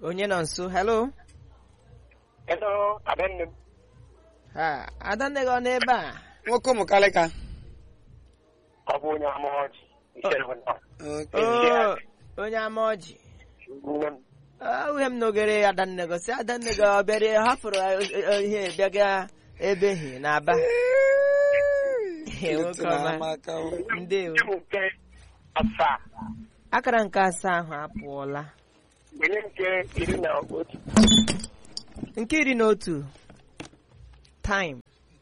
onye nọ nso hello Hello, Adanne. ha adanne gị ọ n'ebe a nwoke ụmụ kalịka Ọ bụ onye ama ọjị. Ichere bụ nna. Okay. Oo, onye ama ọjị Nne m. ahụghị m n'ogere adanne gị si adanne gị ọ bịara ọ hapụrụ eh, eh, ihe bịaga ebe hi n'aba nwoke Otu na ọma amaka o. ndewo Nke bụ nke asaa. akara nke asaa ahụ apụọla Onye nke iri na otu. nke iri na otu time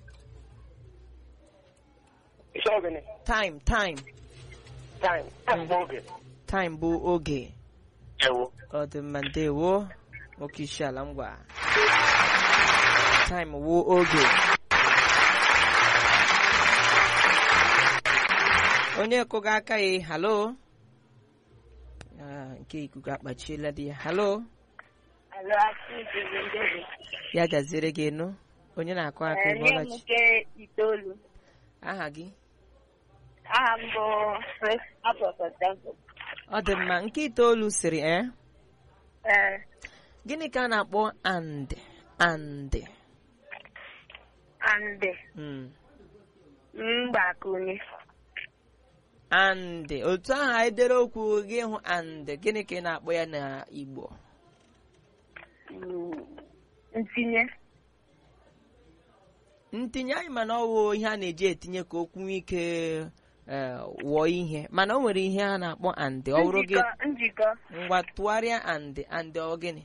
Isi ogene. time time Time. Time bụ oge. time bụ oge Ewo. ọ dị mma ndewo nwoke isi ala ngwa time wụ oge onye kụga aka ya halo Ah, nke ikuku akpachiela di ya halo ya gaziere gị nụ onye na-akụ aka ịbọlachi nke itoolu aha gị aha m bụ Grace Apọtọtempo ọ dị mma nke itoolu siri e ee gịnị ka a na-akpọ and and andị Mm. mgbakunye and otu ahụ anyị dere okwu gị hụ and gịnị ka ị na-akpọ ya n'Igbo mm, ntinye ntinye anyị mana ọ wụ ihe a na-eji etinye ka okwu nwee ike eh, wụọ ihe mana o nwere ihe a na-akpọ and ọ bụrụ gị njikọ njikọ ngwa tụgharịa and and ọ gịnị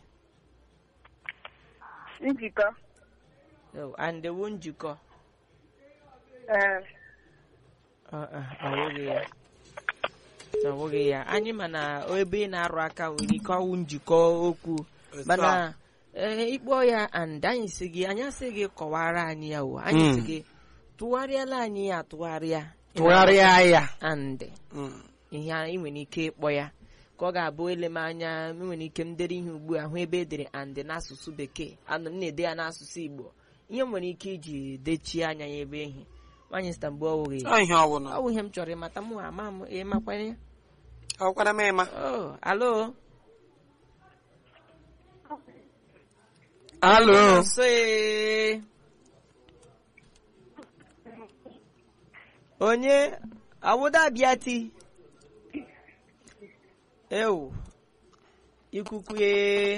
njikọ Oh, and wụ njikọ ee Ọ ọ, ọ bụghị ya ọ bụghị ya anyị mana ebe ị na-arụ aka nwere ike ọwụ njikọ okwu Otu a. mana ee ịkpọ ya and anyị si gị anyị asị gị kọwara anyị ya o anyị si Mm. gị tụgharịala anyị ya atụgharịa tụgharịa ya and Mm. ihe anyị nwere ike ịkpọ ya ka ọ ga-abụ ele m anya m nwere ike m dere ihe ugbu a hụ ebe e dere and n'asụsụ bekee anụ m na-ede ya n'asụsụ igbo ihe m nwere ike iji dechie anya ya ebe ehi nwaanyị sita mgbe ọ wụghị Ọ ihe ọbụla ọ bụ ihe m chọrọ ịmata mụ ama m ịmakwanye ọkwara m ịma oh alo alo nso ee. onye awụda bịati ewu ikuku ee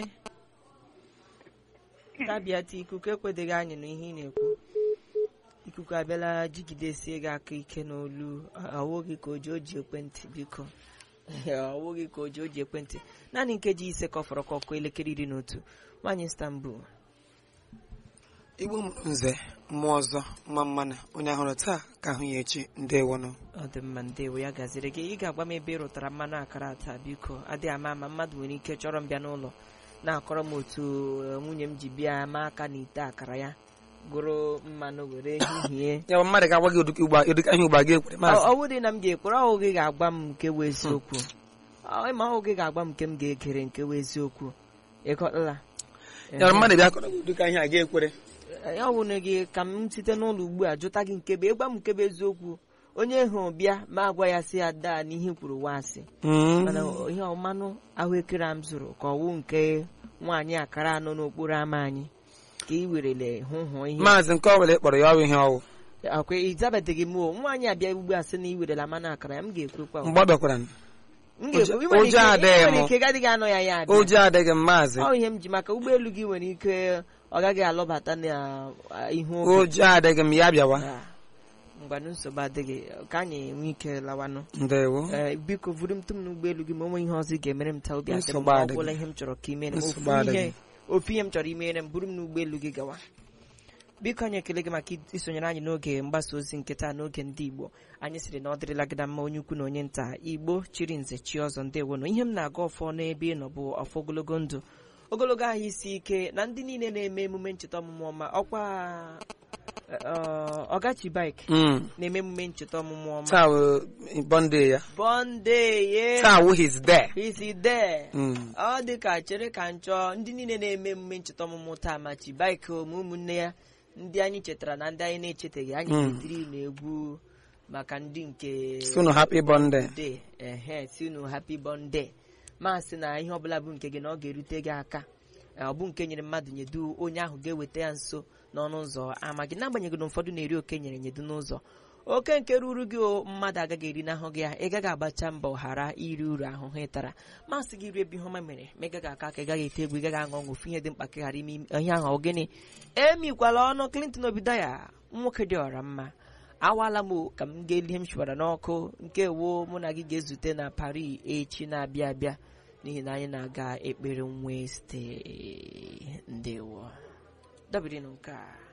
tabiati ikuku ekwedeghị anyị n'ihe ị na-ekwu ikuku abịala jigidesie gị aka ike n'olu ọwụghị ka oji oji ekwentị biko ọwụghị ka oji oji ekwentị naanị nkeji ise ka ọ fọrọ ka ọkụ elekere iri na otu nwaanyị Istanbul igbo mụrụ nze mmụọ ọzọ mma mmanụ onye ahụrụ taa ka ahụ ya echi ndewonụ ọ dị mma ndewo ya gaziri gị ị ga-agwa m ebe ị rụtara mmanụ akara taa biko adịghị ama ama mmadụ nwere ike chọrọ m bịa n'ụlọ na-akọrọ m otu eh, nwunye m ji bịa ma aka na ite akara ya gụrụ mmanụ were hihie ya bụ mmadụ ga-agwa gị ụdịka ugba ụdịka ihe ugba gị ekwere maazị ọ bụrụ na m ga-ekwere ọhụ gị ga-agwa m nke wụ eziokwu Ọ, ma ọhụ gị ga-agwa m nke m ga-ekere nke wụ eziokwu ịkọtala ya bụ mmadụ bịa kọrọ gị ụdịka ihe a ga ekwere ya bụ na gị ka m site n'ụlọ ugbu a jụta gị nke bụ ịgwa m nke bụ eziokwu onye hụ bịa ma agwa ya sị ya daa n'ihe kwuru wasị mana ihe ọmanụ ahụekere a m zụrụ ka ọwụ nke nwaanyị akara anọ n'okporo ámá anyị ka ị werele hụ hụ ihe maazị nke ọ were kpọrọ ya ọrụ ihe ọwụ akwa ịzabeteghị m o nwaanyị abịa ugbu a sị na ị werela mmanụ akara ya m ga-ekwekwa o. mgbe ọ bịakwara m m ga-ekwe ị ụjọ nwere ike- ị adịghị nwere m. ike gadịghị anọ ya ya abịa ụjọ adịghị m maazị ọ ihe m ji maka ụgbọelu gị nwere ike ọ gaghị alọbata na ah, ihu oge ụjọ adịghị m ya bịawa Ah, ngwanụ nsogbu adịghị ka anyị nwee ike lawanụ ndewo Ee, biko vuru m tụm n'ụgbọelu gị ma o nwee ihe ọzọ ị ga-emere m taa obi adị m Nsogbu mma. ọ adịghị. bụla ihe m chọrọ ka ị mere m Nsogbu ofu adịghị. ihe ofu ihe m chọrọ imere m buru m n'ụgbọelu gị gawa biko anyị ekele gị maka isonyere anyị n'oge mgbasa ozi nke taa n'oge ndị igbo anyị sịrị na ọ dịrịla gị na mma onye ukwu na onye nta igbo chiri nze chi ọzọ ndewo na ihe m na-aga ọfọ n'ebe ị nọ bụ ọfọ ogologo ndụ ogologo ahụ isi ike na ndị niile na-eme emume ncheta ọmụmụ ọma ọkwa eh, ọgachi bike Mm. na-eme emume ncheta ọmụmụ ọma taa wụ bọnde ya bọnde ye taa wụ his there isi dee Mm. ọ dị ka chere ka nchọ ndị niile na-eme emume ncheta ọmụmụ taa ma chi baik ome ụmụnne ya ndị anyị chetara na ndị anyị na-echetaghị anyị Mm. ga-etiri na egwu maka ndị nke sunu happy bọnde de ehe si unu happy bọnde masị na ihe ọbụla bụ nke gị na ọ ga-erute gị aka ọ bụ nke nyere mmadụ nyedu onye ahụ ga-eweta ya nso n'ọnụ ụzọ ama gị n'agbanyeghị na ụfọdụ na-eri oke nyere nyedu n'ụzọ oke nke ruru gị o mmadụ agaghị eri n'ahụ gị ya ị gaghị agbacha mbọ ghara iri uru ahụhụ ị tara masị gị rie ebe ihe ọma mere ma ị gaghị aka ka ị gaghị ete egwu ị gaghị aṅụ ọṅụ ofu ihe dị mkpa ka ị ghara ime ihe ahụ ọ gịnị emikwala ọnụ Clinton obido ya nwoke dị ọra mma awaala m ka m ga-eli ihe m chụbara n'ọkụ nke wo mụ na gị ga-ezute na Paris echi na-abịa abịa n'ihi na anyị na-aga ekpere Wednesday ndewo dabirinụ nke a